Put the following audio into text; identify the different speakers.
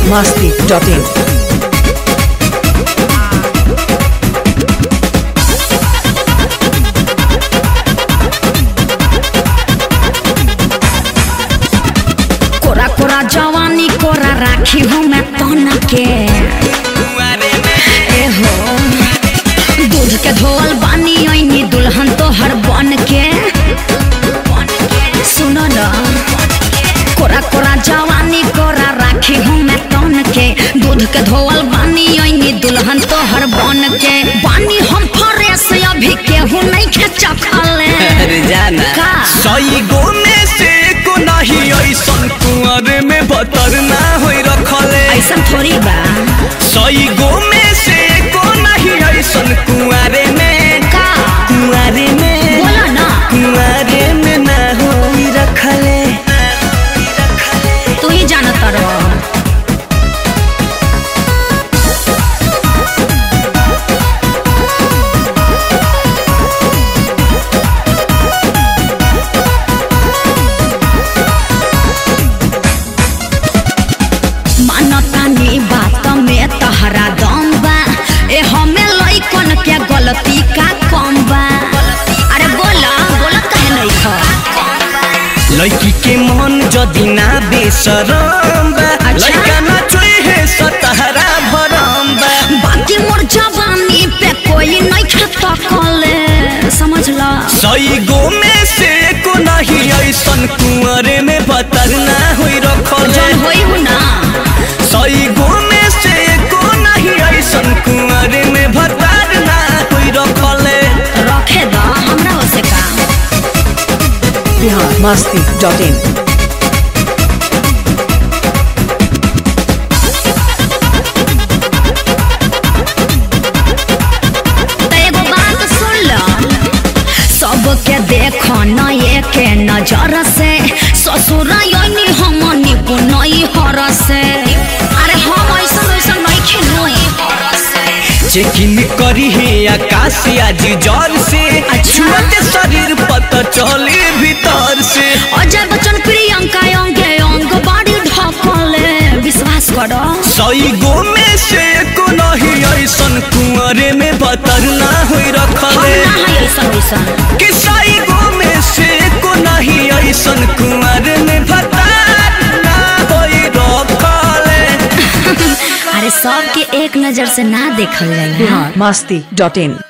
Speaker 1: masti.in.
Speaker 2: कोरा कोरा जवानी कोरा राखी हूँ मैं तन के ए हो दूध के धोल बानी ऐनी दुल्हन तो हर बन के सुनो न कोरा कोरा जवानी कोरा राखी हूँ मैं तन के दूध के धोल बानी ऐनी दुल्हन तो हर बन के बानी हम फरेस अभी केहू नहीं खेचा खाले
Speaker 3: अरे जाना
Speaker 2: का?
Speaker 3: सही गो में से को नहीं ऐसन कुंवर में बतर ना होई रखले
Speaker 2: ऐसा थोड़ी बा
Speaker 3: सही गो में से को नहीं ऐसन कुंवारे में
Speaker 2: का
Speaker 3: कुंवारे में
Speaker 2: बोला ना
Speaker 3: कुंवारे में ना होई रखले
Speaker 2: तू ही जानत रहो मानतानी बात में तहरा दम बा ए हमें लइकन के गलती का कम बा अरे बोला बोला कहे नहीं खा
Speaker 3: लड़की के मन जदी ना बेसरम बा
Speaker 2: अच्छा।
Speaker 3: लड़का ना चोई है सतहरा भरम बा
Speaker 2: बाकी मोर जवानी पे कोई नहीं खाता कले समझ ला
Speaker 3: सही गो में से को नहीं ऐसन कुंवरे में बतर ना होई रखले
Speaker 2: जन होई हूँ ना
Speaker 3: सही गो में से को नहीं ऐसन कुंवरे में बतर ना होई रखले
Speaker 2: रखे दा हमरा हो से का
Speaker 1: Bihar masti.in.
Speaker 2: त एगो बात सुन ल सबके देख न एके नजर से ससुर यनी हम निपुणई हर से अरे हम ऐसा वैसा नहीं खेलई
Speaker 3: चेकिन करी है आकाश आज जर से
Speaker 2: अच्छा।
Speaker 3: छुअते शरीर पता चले भीतर से
Speaker 2: अजय बच्चन प्रियंका अंगे अंग बाड़ी ढकले विश्वास करो
Speaker 3: सही गो में से को नहीं ऐसन कुंवरे में बतर ना होई
Speaker 2: हम
Speaker 3: रखले
Speaker 2: ना है ऐसा वैसा
Speaker 3: कि सही गो में से को नहीं ऐसन कुंवरे में बतर ना होई रखले
Speaker 2: अरे सबके एक नजर से ना देखल जाला
Speaker 1: Bihar masti.in.